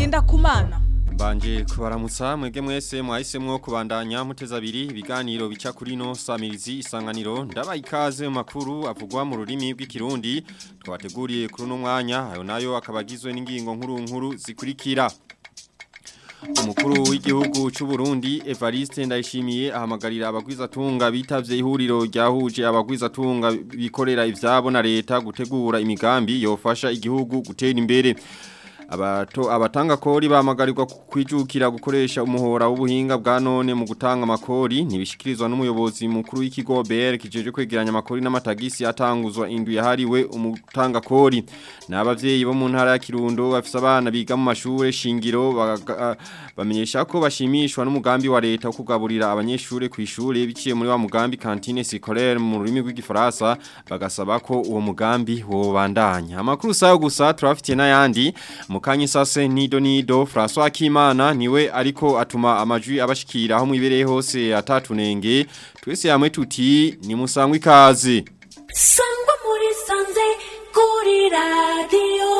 ngenda kumana Mbanje kubaramutsa mwege mwese mwahisemwo kubandanya muteza abiri ibiganiro bica kuri no samirizi isanganiro ndaba ikaze mu makuru avugwa mu rurimi rw'ikirundi twabateguriye kuri uno mwanya ayo nayo akabagizwe n'ingingo nkuru nkuru zikurikira Umukuru w'igihugu c'u Burundi Evariste Ndayishimiye ahamagarira abagwizatunga bitavye ihuriro ryahuje abagwizatunga bikorera ivyabo na leta gutegura imigambi yofasha igihugu gutera imbere abato abatanga kori bamagarirwa kwijukira gukoresha umuhora w'ubuhinga bwa none mu gutanga makori nibishikirizwa n'umuyobozi mukuru w'ikigo BR kijeje kwegeranya makori n'amatagisi atanguzwa indu yahariwe umutanga kori n'abavyeyi bo mu ntara ya Kirundo bafise abana biga mu mashure shingiro bamenyesha ko bashimishwa n'umugambi wa leta wo kugaburira abanyeshure ku ishure biciye muri wa mugambi cantine scolaire mu rurimi rw'igifaransa bagasaba ko uwo mugambi wobandanya amakuru sayo gusa turafitiye n'ayandi Mukanyi sase nido nido François Kimana niwe ariko atuma amajwi abashikira aho mwibereye hose atatunenge twese hamwe tuti ni musangwa ikaze Sangwa muri sanze kuri radio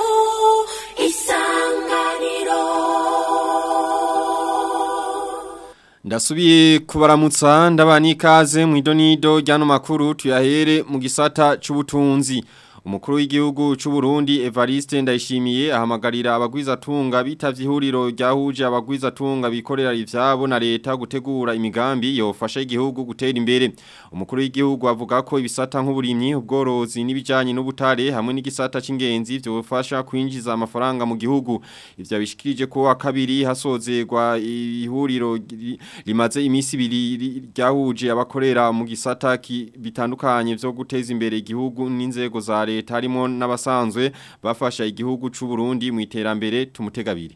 isanganiro Ndasubiye kubaramutsa ndabani ikaze mu idonido ryano makuru tuyahere mu gisata c'ubutunzi Umukuru w'igihugu c'u Burundi Evariste Ndayishimiye ahamagarira abagwizatunga bitavye ihuriro ryahuje abagwizatunga bikorera ivyabo na leta gutegura imigambi yofasha igihugu gutera imbere. Umukuru w'igihugu avuga ko ibisata nk'uburimyi, ubworozi n'ibijanye n'ubutare hamwe n'igisata c'ingenzi vyofasha kwinjiza amafaranga mu gihugu. Ivyo bishikirije ko akabiri hasozerwa ihuriro rimaze imisi ibiri ryahuje abakorera mu gisata bitandukanye vyo guteza imbere igihugu n'inzego za leta harimo n'abasanzwe bafasha igihugu c'u Burundi mu iterambere tumutegabiri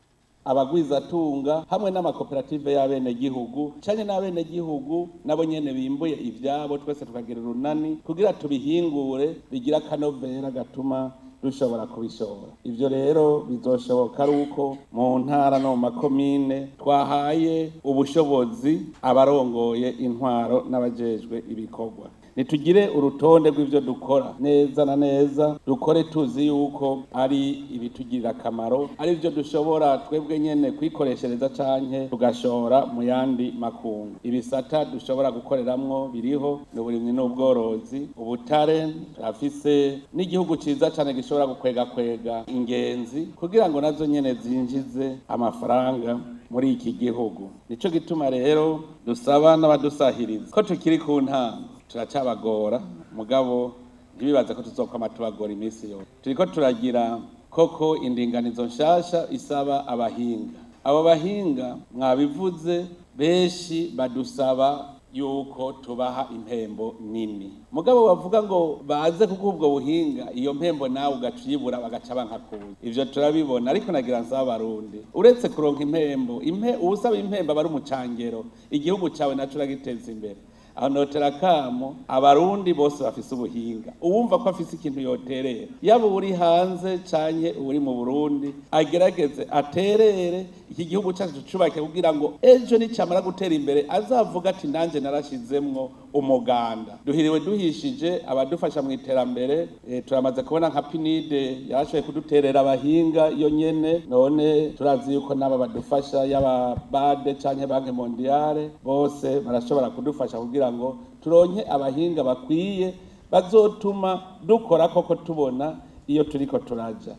abagwizatunga hamwe n'amakoperative y'abene gihugu canke n'abene gihugu nabo nyene bimbuye ivyabo twese tukagira urunani kugira tubihingure bigira akanovera gatuma dushobora kubishobora ivyo rero bizoshoboka ari uko mu ntara no mu makomine twahaye ubushobozi abarongoye intwaro n'abajejwe ibikorwa nitugire urutonde rw'ivyo dukora neza na neza dukore tuzi yuko ari ibitugirira akamaro ari byo dushobora twebwe nyene kwikoreshereza canke tugashora mu yandi makungu ibisata dushobora gukoreramwo biriho n'uburimyi n'ubworozi ubutare turafise n'igihugu ciza cane gishobora gukwega kwega ingenzi kugira ngo nazo nyene zinjize amafaranga muri iki gihugu nico gituma rero dusaba n'abadusahiriza ko tukiri ku ntango turacabagora mugabo ntibibaze ko tuzokwama tubagora iminsi yose turiko turagira koko indinganizo nshasha isaba abahinga abo bahinga mwabivuze benshi badusaba yuko tubaha impembo nini mugabo bavuga ngo baze kuko ubwo buhinga iyo mpembo nawe ugacibura bagaca bankakuza ivyo turabibona ariko nagira nsaba abarundi uretse kuronka impembo impe uwusaba impembo aba ari umucangero igihugu cawe naco uragiteza imbere aho notera kamo abarundi bose bafise ubuhinga uwumva ko afise ikintu yoterera yaba uri hanze canke uri mu Burundi agerageze aterere iki gihugu cyacu cubake kugira ngo ejo nicamara gutera imbere azavuga ati nanje narashizemwo umuganda duhiriwe duhishije abadufasha mu iterambere e, turamaze kubona nka pinide yarashoboye kuduterera abahinga iyo nyene none turazi yuko n'aba badufasha yaba bade canke banki mondiale bose barashobora kudufasha kugira ngo turonke abahinga bakwiye bazotuma dukora koko tubona iyo turiko turaja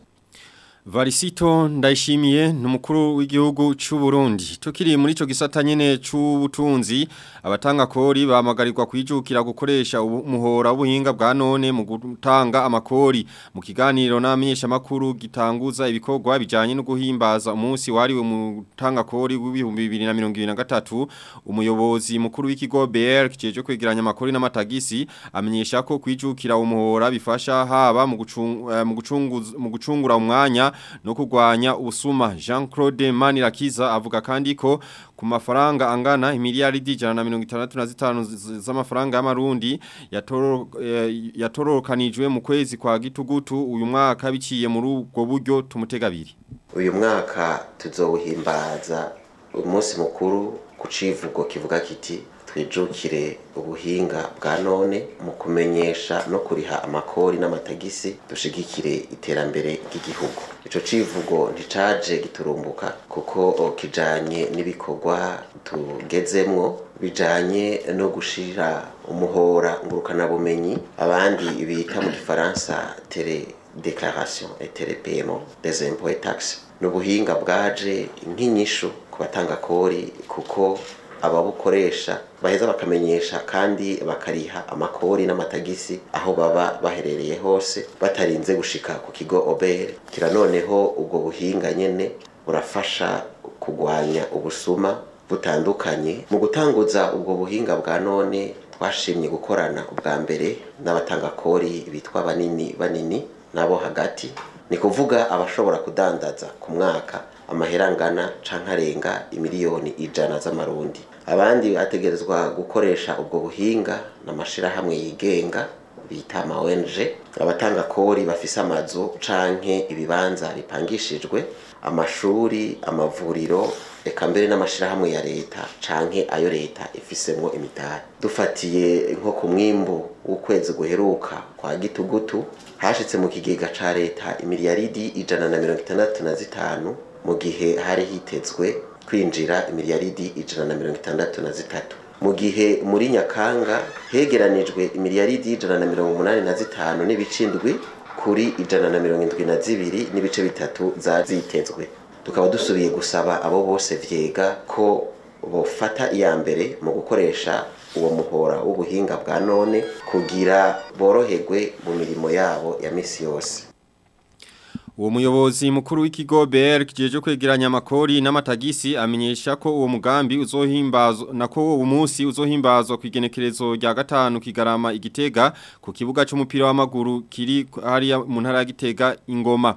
Varisito ndayishimiye numukuru w'igihugu c'u Burundi tukiri muri ico gisata nyene c'ubutunzi abatanga kori bamagarirwa kwijukira gukoresha umuhora w'ubuhinga bwa none mu gutanga amakori mu kiganiro n'amenyesha makuru gitanguza ibikorwa bijanye no guhimbaza umunsi wariwe mu tanga kori w'ibihumbi 2023 umuyobozi mukuru w'ikigo BR kijeje kwegeranya amakori n'amatagisi amenyesha ko kwijukira umuhora bifasha haba mu gucunga mu gucunguza mu gucungura umwanya no kurwanya ubusuma Jean Claude Manirakiza avuga kandi ko ku mafaranga angana imiliyaridi ijana na mirongo itandatu na zitanu z'amafaranga y'amarundi yatoro yatorokanijwe mu kwezi kwa gitugutu uyu mwaka biciye muri ubwo buryo tumutegabiri uyu mwaka tuzowuhimbaza umunsi mukuru ku civugo kivuga kiti twijukire ubuhinga bwa none mu kumenyesha no kuriha amakori n'amatagisi dushigikire iterambere ry'igihugu ico civugo nticaje giturumbuka kuko kijanye n'ibikorwa tugezemwo bijanye no gushira umuhora ngurukanabumenyi abandi bita mu gifaransa tele declaration et telepaiement des impôts et taxes n'ubuhinga bwaje nk'inyishu ku batanga kori kuko ababukoresha baheza bakamenyesha kandi bakariha amakori n'amatagisi aho baba baherereye hose batarinze gushika ku kigo obere kira noneho ubwo buhinga nyene burafasha kugwanya ubusuma butandukanye mu gutanguza ubwo buhinga bwa none twashimye gukorana ubwa mbere n'abatanga kori bitwa banini banini nabo hagati ni kuvuga abashobora kudandaza ku mwaka amahera angana canke arenga imiliyoni ijana z'amarundi abandi bategerezwa gukoresha ubwo buhinga n'amashirahamwe yigenga bita ama ONG abatanga kori bafise amazu canke ibibanza bipangishijwe amashuri amavuriro eka mbere n'amashirahamwe ya leta canke ayo leta ifisemwo imitari dufatiye nko ku mwimbu w'ukwezi guheruka kwa gitugutu hashitse mu kigega ca leta imiliyaridi ijana na mirongo itandatu na zitanu mu gihe hari hitezwe kwinjira imiliyaridi ijana na mirongo itandatu na zitatu mu gihe muri nyakanga hegeranijwe imiliyaridi ijana na mirongo umunani na zitanu n'ibice indwi kuri ijana na mirongo indwi na zibiri n'ibice bitatu zazitezwe tukaba dusubiye gusaba abo bose vyega ko bofata iya mbere mu gukoresha uwo muhora w'ubuhinga bwa none kugira boroherwe mu mirimo yabo ya misi yose Uwo muyobozi mukuru w'ikigo BR kijeje kwegeranya amakori n'amatagisi amenyesha ko uwo mugambi uzohimbazwa nako uwo munsi uzohimbazwa ku igenekerezo rya gatanu kigarama igitega ku kibuga c'umupira w'amaguru kiri hariya mu ntara ya Gitega ingoma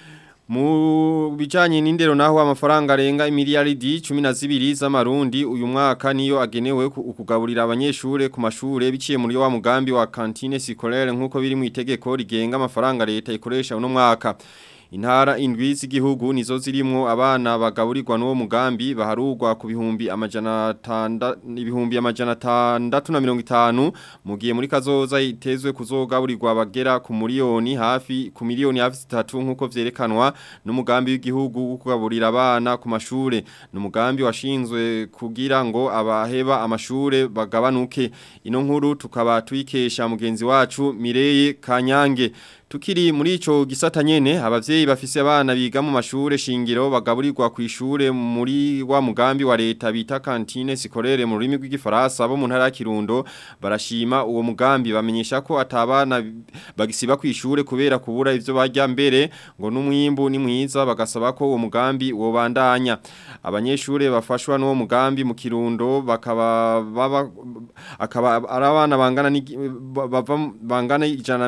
mu bijanye n'indero naho amafaranga arenga imiliyaridi 12 z'amarundi uyu mwaka niyo agenewe kugaburira abanyeshure ku mashure biciye muri wa mugambi wa cantine scolaire nkuko biri mu itegeko rigenga amafaranga leta ikoresha uno mwaka Intara indwi z'igihugu nizo zirimwo abana bagaburirwa n'uwo mugambi baharugwa ku bihumbi amajana tanda ibihumbi amajana tandatu na mirongo itanu mu gihe muri kazoza itezwe kuzogaburirwa bagera ku miliyoni hafi ku miliyoni hafi zitatu nk'uko vyerekanwa n'umugambi w'igihugu wo kugaburira abana ku mashure n'umugambi washinzwe kugira ngo abaheba amashure bagabanuke ino nkuru tukaba tuyikesha mugenzi wacu Mireye Kanyange Tukiri muri ico gisata nyene abavyeyi bafise abana biga mu mashure shingiro bagaburirwa ku ishure muri wa mugambi wa leta bita cantine sikorere mu rurimi rw'igifaransa bo mu ntara ya Kirundo barashima uwo mugambi bamenyesha ko atabana bagisiba ku ishure kubera kubura ivyo barya mbere ngo n'umwimbu ni mwiza bagasaba ko uwo mugambi wobandanya abanyeshure bafashwa n'uwo mugambi mu Kirundo bakaba baba akaba arabana bangana ni bava bangana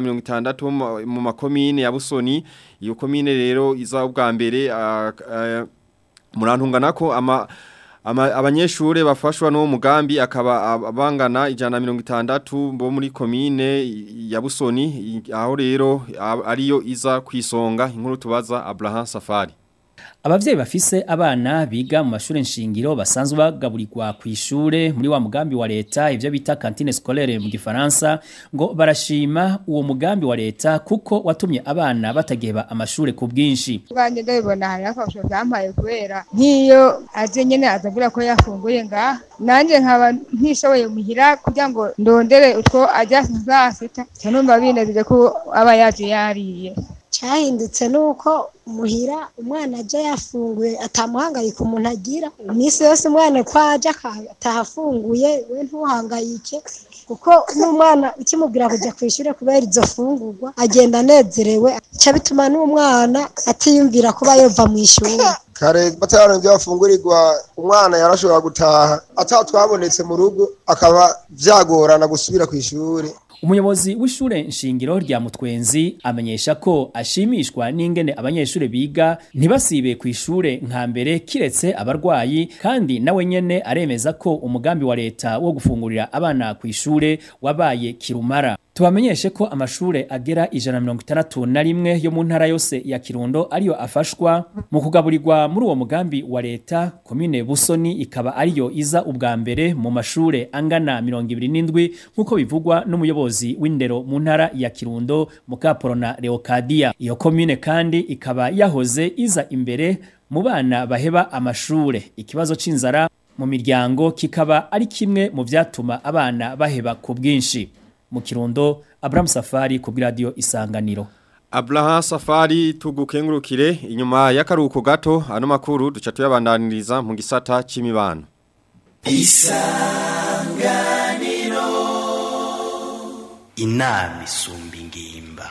160 mu makomine ya Busoni iyo komine rero iza ubwa mbere murantungana ko ama abanyeshure bafashwa no mugambi akaba bangana ijana mirongo itandatu bo muri komine ya Busoni aho rero ariyo iza kwisonga inkuru tubaza Abraham Safari Abavyeyi bafise abana biga mu mashuri nshingiro basanzwe bagaburirwa ku ishure muri wa mugambi wa leta ivyo bita cantine scolaire mu gifaransa ngo barashima uwo mugambi wa leta kuko watumye abana batageba amashure ku bwinshi. Bwanje ndabibona hari afasho byampaye kubera nk'iyo aje nyene azagira ko yafunguye nga nanje nkaba ntishoboye muhira kugira ngo ndondere utwo ajya sasita cyane binejeje ko aba yaje yariye. cyahindutse nuko muhira umwana aje yafunguye atamuhangayika umuntu agira iminsi yose umwana ko aje atahafunguye we ntuhangayike kuko n'umwana ukimubwira kujya ku ishuri kubera izo fungurwa agenda anezerewe bica bituma n'umwana atiyumvira kuba yova mu ishuri kare batanu ibyo bafungurirwa umwana yarashobora gutaha atatwabonetse mu rugo akaba byagorana gusubira ku ishuri Umuyobozi w'ishure nshingiro rya Mutwenzi amenyesha ko ashimishwa n'ingene abanyeshure biga ntibasibe ku ishure nka mbere kiretse abarwayi kandi nawe nyene aremeza ko umugambi wa leta wo gufungurira abana ku ishure wabaye kirumara. Tubamenyeshe ko amashure agera ijana na mirongo itandatu na rimwe yo mu ntara yose ya Kirundo ariyo afashwa mu kugaburirwa muri uwo mugambi wa leta komine Busoni ikaba ariyo iza ubwa mbere mu mashure angana mirongo ibiri n'indwi nk'uko bivugwa n'umuyobozi w'indero mu ntara ya Kirundo Mukaporona Leocadia iyo komine kandi ikaba yahoze iza imbere mu bana baheba amashure ikibazo c'inzara mu miryango kikaba ari kimwe mu vyatuma abana baheba ku bwinshi mu kirundo Abraham Safari ku radio Isanganiro Abraham Safari tugukengurukire inyuma y'akaruhuko gato ano makuru duca tuyabandaniriza mu gisata c'imibano Isanganiro Inami isumba ingimba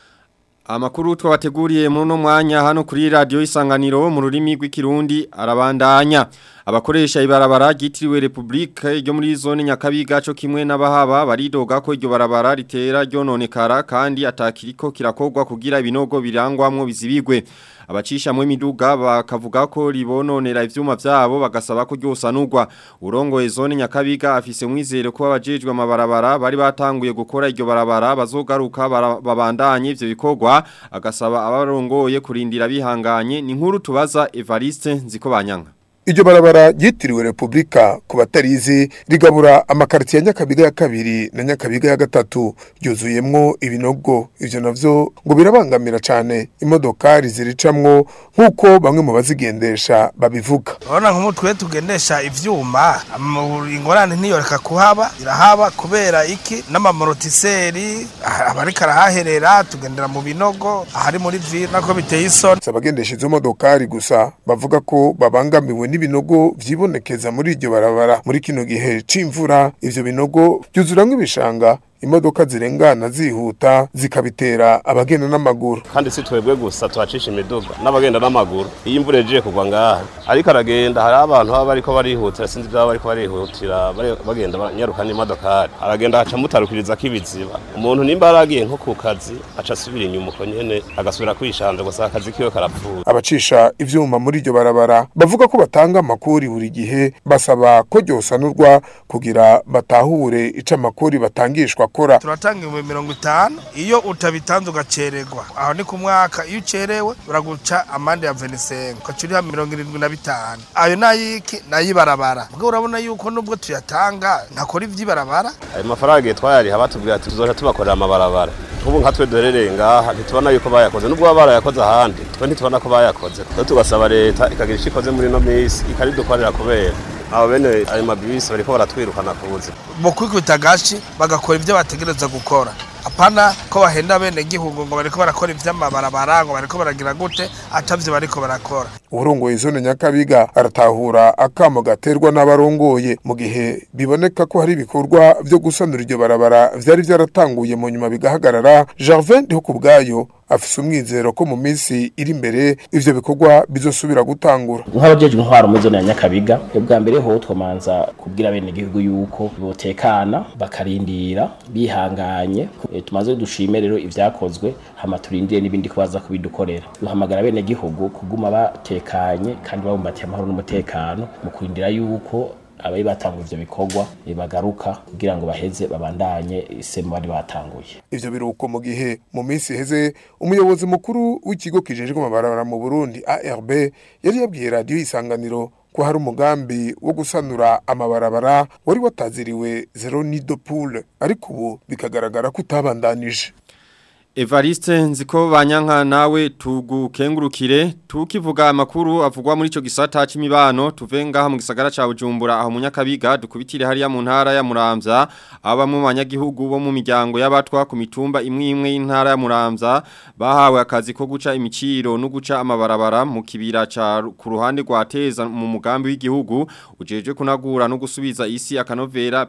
Amakuru twabateguriye muri no mwanya hano kuri radio Isanganiro mu rurimi rw'ikirundi arabandanya abakoresha ibarabara ryitiriwe Republika ryo muri zone Nyakabiga cyo kimwe n'abahaba baridoga ko iryo barabara ritera ryononekara kandi atakiriko kirakogwa kugira ibinogo birangwamwo bizibigwe abacisha mu imiduga bakavuga ko ribononera ivyuma vyabo bagasaba ko ryosanurwa urongoye zone Nyakabiga afise mwizere ko abajejwe amabarabara bari batanguye gukora iryo barabara bazogaruka babandanye ivyo bikorwa agasaba abarongoye kurindira bihanganye ni nkuru tubaza Evariste Nzikobanyanga Iryo barabara ryitiriwe Republika ku batarizi rigabura amakarti ya Nyakabiga ya kabiri na Nyakabiga ya gatatu ryuzuyemwo ibinogo ivyo navyo ngo birabangamira cane imodokari ziricamwo nkuko bamwe mu bazigendesha babivuga. Urabona nk'umutwe tugendesha ivyuma ingorane ntiyoreka kuhaba irahaba kubera iki n'amamorotiseri abariko arahaherera tugendera mu binogo ahari muri ville nako biteye isoni. Abagendesha izo modokari gusa bavuga ko babangamiwe n'ibinogo vyibonekeza muri iryo barabara muri kino gihe c'imvura ivyo binogo byuzuramwo ibishanga imodoka zirengana zihuta zikabitera abagenda n'amaguru kandi si twebwe gusa tuhacisha imiduga n'abagenda n'amaguru iyo imvura yagiye kugwa ngaha ariko aragenda hari abantu baba bariko barihutira sinzi byaba bariko barihutira bagenda banyaruka n'imodokari aragenda haca mutarukiriza kibiziba umuntu nimba aragiye nko ku kazi aca asubira inyuma uko nyene agasubira kwishanja gusa akazi kiwe karapfuye abacisha ivyuma muri iryo barabara bavuga ko batanga amakori buri gihe basaba ko ryosanurwa kugira batahure ico amakori batangishwa akora turatanga ibihumbi mirongo itanu iyo utabitanze ugacererwa aho ni ku mwaka iyo ucerewe uraguca amande ya venisengo ugaca uriha mirongo irindwi na bitanu ayo nayiki nayibarabara ubwo urabona yuko nubwo tuyatanga ntakora ivy'ibarabara ayo mafaranga twayariha batubwira ati tuzoca tubakorera amabarabara nk'ubu nka twe duherereye ngaha ntitubona yuko bayakoze nubwo baba barayakoze ahandi twe ntitubona ko bayakoze rero tugasaba leta ikagira icyo ikoze muri ino minsi ikaridukorera kubera abo bene ayo mabisi bariko baratwirukana ku buzima mu kwikubita agashi bagakora ibyo bategereza gukora apana ko bahenda bene gihugu ngo bariko barakora ivy'amabarabara ngo bariko baragira gute atavyo bariko barakora urongoye zone nyakabiga aratahura akamo gaterwa n'abarongoye mu gihe biboneka ko hari ibikorwa vyo gusanura iryo barabara vyari vyaratanguye mu nyuma bigahagarara Gervin ndiho kubwayo afise umwizero ko mu minsi iri imbere ivyo bikorwa bizosubira gutangura nk'abajejwe intwaro muri zone ya nyakabiga ubwa mbere ho twomanza kubwira bene gihugu yuko botekana bakarindira bihanganye e, tumaze dushime rero ivyakozwe hama turindire n'ibindi kubaza kubidukorera duhamagara bene gihugu kuguma batekanye kandi babumbatiye amahoro n'umutekano mu kurindira yuko abari batanguye ivyo bikorwa bagaruka kugira ngo baheze babandanye isemu bari batanguye ivyo biruko mu gihe mu minsi heze umuyobozi mukuru w'ikigo kijejwe amabarabara mu Burundi ARB yari yabwiye radio isanganiro ko hari umugambi wo gusanura amabarabara wari wataziriwe zero nido pool ariko ubu bikagaragara ko utabandanije Evariste nziko banyanka nawe tugukengurukire tukivuga amakuru avugwa muri ico gisata c'imibano tuve ngaha mu gisagara ca Bujumbura aho munyakabiga dukubitire hariya mu ntara ya Muramvya abamwe mu banyagihugu bo mu miryango y'abatwa ku mitumba imwe imwe y'intara ya Muramvya bahawe akazi ko guca imiciro no guca amabarabara mu kibira ca ku ruhande rwa Teza mu mugambi w'igihugu ujeje kunagura no gusubiza isi akanovera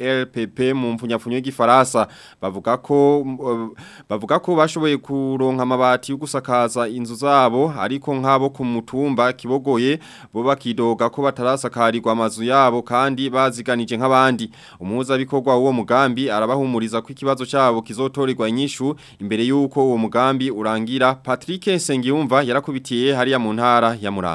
PLPP mu mfunyapfunyo y'igifaransa bavuga ko uh, bavuga ko bashoboye kuronka amabati yo gusakaza inzu zabo ariko nk'abo ku mutumba kibogoye bo bakidoga ko batarasakarirwa amazu yabo kandi baziganije nk'abandi umuhuza bikorwa uwo mugambi arabahumuriza ko ikibazo cyabo kizotorerwa inyishu imbere y'uko uwo mugambi urangira Patrick Sengiyumva yarakubitiye hariya mu ntara ya Muramvya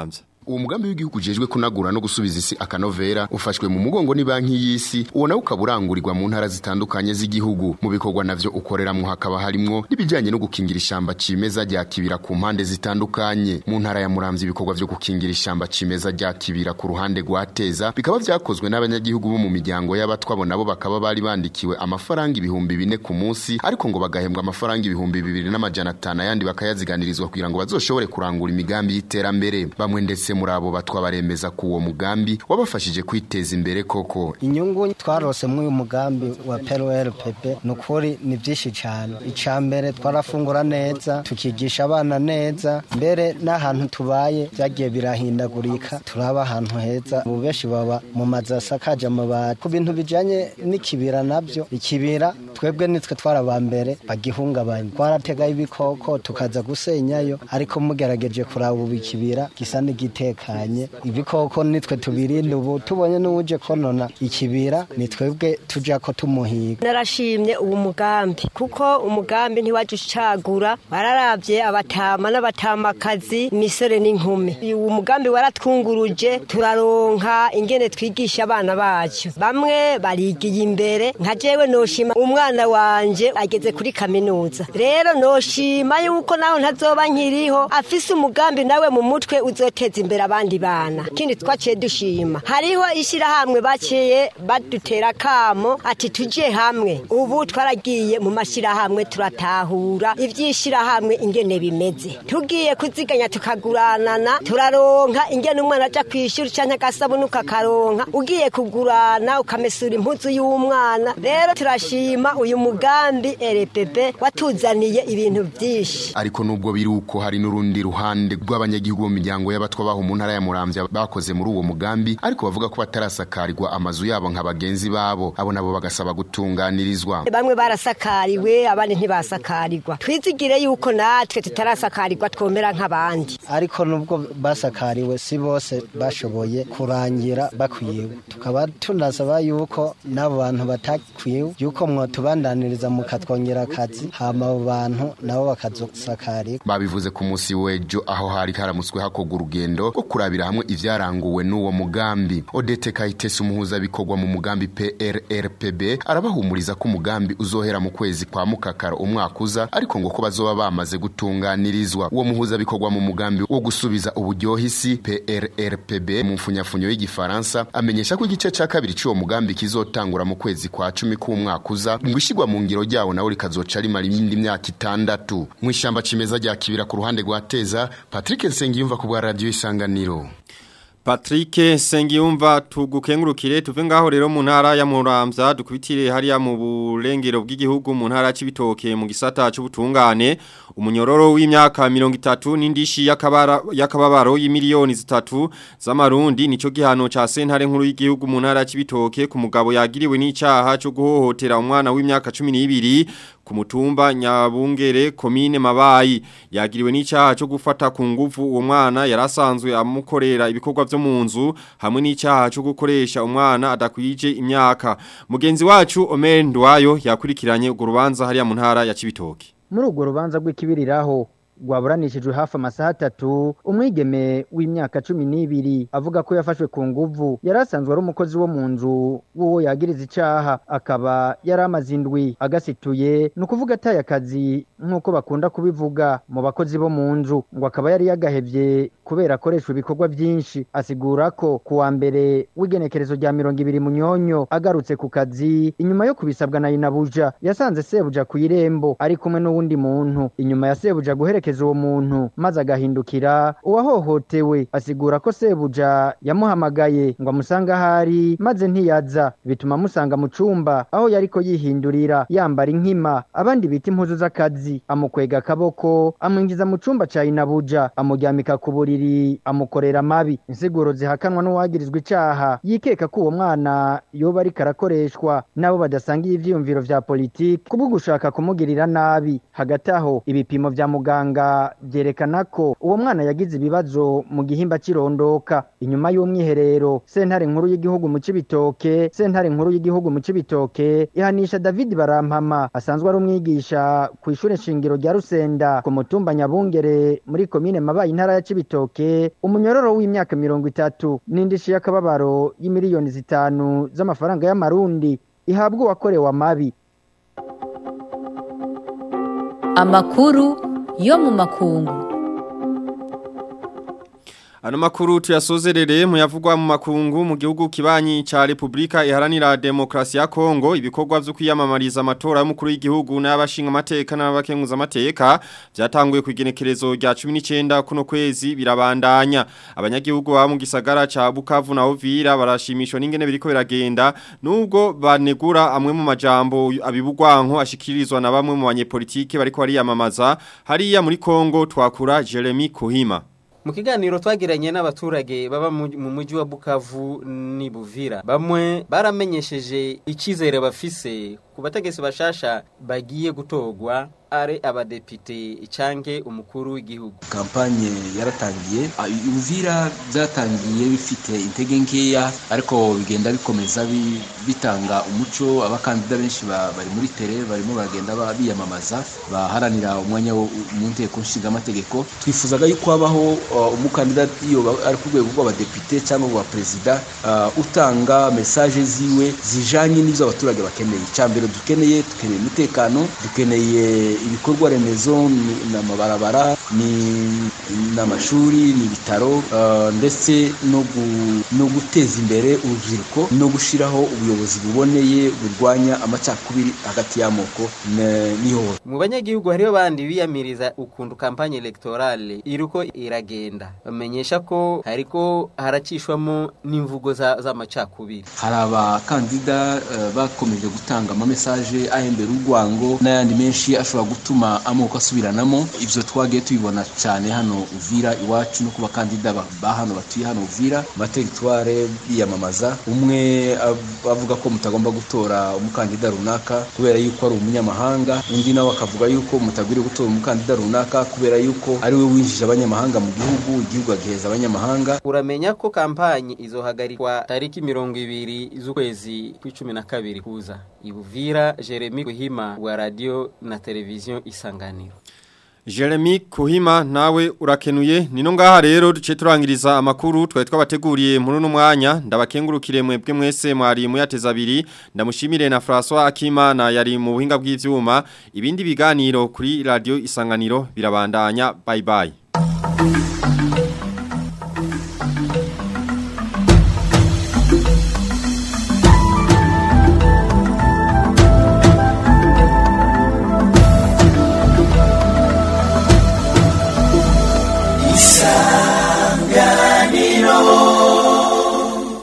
uwo mugambi w'igihugu ujejwe kunagura no gusubiza isi akanovera ufashwe mu mugongo ni banki y'isi uwo nawo ukaba urangurirwa mu ntara zitandukanye z'igihugu mu bikorwa navyo ukoreramwo hakaba harimwo n'ibijanye no gukingira ishamba cimeza rya kibira ku mpande zitandukanye mu ntara ya muramvya ibikorwa vyo gukingira ishamba cimeza rya kibira ku ruhande rwa teza bikaba vyakozwe n'abanyagihugu bo mu miryango y'abatwabo nabo bakaba bari bandikiwe amafaranga ibihumbi bine ku munsi ariko ngo bagahembwa amafaranga ibihumbi bibiri n'amajana atanu ayandi bakayaziganirizwa kugira ngo bazoshobore kurangura imigambi y'iterambere bamwe ndetse muri abo batwa baremeza ku uwo mugambi wabafashije kwiteza imbere koko inyungu twarose muri uyu mugambi wa PRLPP ni ukuri ni byinshi cyane icya mbere twarafungura neza tukigisha abana neza mbere n'ahantu tubaye byagiye birahindagurika turaba ahantu heza ubu benshi baba mu mazu asakaje amabati ku bintu bijyanye n'ikibira nabyo ikibira twebwe nitwe twaraba mbere bagihungabanya twarategayo ibikoko tukaza gusenyayo ariko mugerageje kuraba ubu ikibira gisa n'igitekanye ibikoko nitwe tubirinda ubu tubonye n'uwuje konona ikibira ni twebwe tujya ko tumuhiga narashimye uwo mugambi kuko umugambi ntiwaje ucagura bararabye abatama n'abatamakazi imisore n'inkumi uwo mugambi waratwunguruje turaronka ingene twigisha abana bacu bamwe barigiye imbere nka jewe noshima umwana wanje ageze kuri kaminuza rero noshima yuko naho ntazoba nkiriho afise umugambi nawe mu mutwe uzoteza imbere abandi bana kindi twaciye dushima hariho ishyirahamwe baciye badutera kamo ati tujye hamwe ubu twaragiye mu mashyirahamwe turatahura iby'ishyirahamwe ingene bimeze tugiye kuziganya tukaguranana turaronka ingene umwana ajya ku ishuri cyangwa agasabune ukakaronka ugiye kugurana ukamesura impuzu y'umwana rero turashima uyu mugambi rpp watuzaniye ibintu byinshi ariko nubwo biri uko hari n'urundi ruhande rw'abanyagihugu mu miryango y'abatwa baho mu ntara ya muramvya bakoze muri uwo mugambi ariko bavuga ko batarasakarirwa amazu yabo nka bagenzi babo abo nabo bagasaba gutunganirizwa bamwe barasakariwe abandi ntibasakarirwa twizigire yuko natwe tutarasakarirwa twomera nk'abandi ariko nubwo basakariwe si bose bashoboye kurangira bakwiwe tukaba tunasaba yuko n'abo bantu batakwiwe yuko mwotubandaniriza mukatwongera akazi hama abo bantu nabo bakazosakarirwa babivuze ku munsi w'ejo aho hari haramutswe hakorwa urugendo rwo kurabira hamwe ivyaranguwe n'uwo mugambi odete kayitesi umuhuza bikorwa mu mugambi prrpb arabahumuriza ko umugambi uzohera mu kwezi kwa mukakaro umwaka uza ariko ngo ko bazoba bamaze gutunganirizwa uwo muhuza bikorwa mu mugambi wo gusubiza uburyohe isi prrpb mu mfunyafunyo y'igifaransa amenyesha ko igice ca kabiri c'uwo mugambi kizotangura mu kwezi kwa cumi k'umwaka uza ngo ishigwa mu ngiro ryawo nawe rikazoca rimara iyindi myaka itandatu mu ishamba cimeza rya kibira ku ruhande rwa teza patrick nsengiyumva ku bwa radiyo isanganiro Patrick Sengiyumva tugukengurukire tuve ngaho rero mu ntara ya Muramvya dukubitire hariya mu burengero bw'igihugu mu ntara c'ibitoke mu gisata c'ubutungane umunyororo w'imyaka 30 n'indishi yakabara yakababaro y'imiliyoni zitatu z'amarundi nico gihano ca sentare nkuru y'igihugu mu ntara c'ibitoke ku mugabo yagiriwe n'icaha cyo guhohotera umwana w'imyaka 12 ku mutumba nyabungere komine mabayi yagiriwe n'icyaha cyo gufata ku nguvu uwo mwana yarasanzwe amukorera ibikorwa byo mu nzu hamwe n'icyaha cyo gukoresha umwana adakwije imyaka mugenzi wacu Omer Ndwayo yakurikiranye urwo rubanza hariya mu ntara ya Cibitoke muri urwo rubanza rw'ikibiriraho rwaburanishijwe hafi amasaha atatu umwigeme w'imyaka cumi n'ibiri avuga ko yafashwe ku nguvu yari asanzwe ari umukozi wo mu nzu w'uwo yagiriza icyaha akaba yari amaze indwi agasituye ni ukuvuga ataye akazi nk'uko bakunda kubivuga mu bakozi bo mu nzu ngo akaba yari yagahevye kubera akoreshwa ibikorwa byinshi asigura ko ku wa mbere w'igenekerezo rya mirongo ibiri munyonyo agarutse ku kazi inyuma yo kubisabwa na inabuja yasanze sebuja ku irembo ari kumwe n'uwundi muntu inyuma ya sebuja guherekeza uwo muntu maze agahindukira uwahohotewe asigura ko sebuja yamuhamagaye ngo amusange ahari maze ntiyaza bituma amusanga mu cumba aho yariko yihindurira yambara inkima abandi bita impuzu z'akazi amukwega akaboko amwinjiza mu cumba ca inabuja amuryamika ku buriri amukorera amabi insiguro zihakanwa n'uwagirizwa icaha yikeka ko uwo mwana yoba ariko arakoreshwa n'abo badasangiye ivyiyumviro vya politiki kubwo gushaka kumugirira nabi hagati aho ibipimo vya muganga muganga byerekana ko uwo mwana yagize ibibazo mu gihimba cy'irondoka inyuma y'umwiherero sentare nkuru y'igihugu mu Cibitoke sentare nkuru y'igihugu mu Cibitoke ihanisha David Barampama asanzwe ari umwigisha ku ishure shingiro rya Rusenda ku mutumba Nyabungere muri komine Mabayi intara ya Cibitoke umunyororo w'imyaka mirongo itatu n'indishi y'akababaro y'imiliyoni zitanu z'amafaranga y'amarundi ihabwa uwakorewe amabi amakuru yo mu makungu Ano makuru tuyasozerere muyavugwa mu makungu mu gihugu kibanyi ca Republika iharanira demokrasi ya Kongo ibikorwa vyo kwiyamamariza amatora y'umukuru w'igihugu n'abashinga amateka n'abakenguza amateka byatanguye ku igenekerezo rya 19 kuno kwezi birabandanya abanyagihugu ba mu gisagara ca Bukavu na Ovira barashimishwa n'ingene biriko biragenda nubwo banegura amwe mu majambo abibugwanko ashikirizwa na bamwe mu banyepolitike bariko bariyamamaza hariya muri Kongo twakura Jeremy Kuhima mu kiganiro twagiranye n'abaturage baba mu mujyi wa bukavu ni buvira bamwe baramenyesheje icyizere bafise ku bategetsi bashasha bagiye gutorwa ari abadepite canke umukuru w'igihugu kampanye yaratangiye uvira byatangiye bifite intege nkeya ariko bigenda bikomeza bitanga umuco abakandida benshi bari muri tere barimo baragenda biyamamaza baharanira umwanya mu nteko nshingamategeko twifuzaga yuko habaho umukandida iyo ari ku rwego rw'abadepite cyangwa rwa perezida utanga mesaje ziwe zijanye n'ibyo abaturage bakeneye icambere dukeneye dukeneye umutekano dukeneye ibikorwa remezo ni amabarabara ni n'amashuri ni ibitaro ndetse no guteza imbere urubyiruko no gushyiraho ubuyobozi buboneye burwanya amacakubiri hagati y'amoko n'ihohoterwa mu banyagihugu hariho bandi biyamiriza ukuntu kampanye electorale iriko iragenda bamenyesha ko hariko haracishwamo n'imvugo z'amacakubiri hari abakandida bakomeje gutanga amamesaje ahembera urwango n'ayandi menshi ashobora gutuma amoko asubiranamo ibyo twagiye tubibona cyane hano uvira iwacu no ku bakandida ba hano batuye hano uvira amateritware biyamamaza umwe avuga ko mutagomba gutora umukandida runaka kubera yuko ari umunyamahanga undi nawe akavuga yuko mutagwiriye gutora umukandida runaka kubera yuko ari we winjije abanyamahanga mu gihugu igihugu agiheza abanyamahanga uramenya ko kampanye izohagarikwa tariki mirongo ibiri z'ukwezi kw'icumi na kabiri kuza ibuvira jeremy guhima wa radiyo na televiziyo isanganiro Jeremy Kuhima nawe urakenuye nino ngaha rero duce turangiriza amakuru twari twabateguriye muri uno mwanya ndabakengurukire mwebwe mwese mwari muyateza abiri ndamushimire na François Akimana yari mu buhinga bw'ivyuma ibindi biganiro kuri radio isanganiro birabandanya bye bye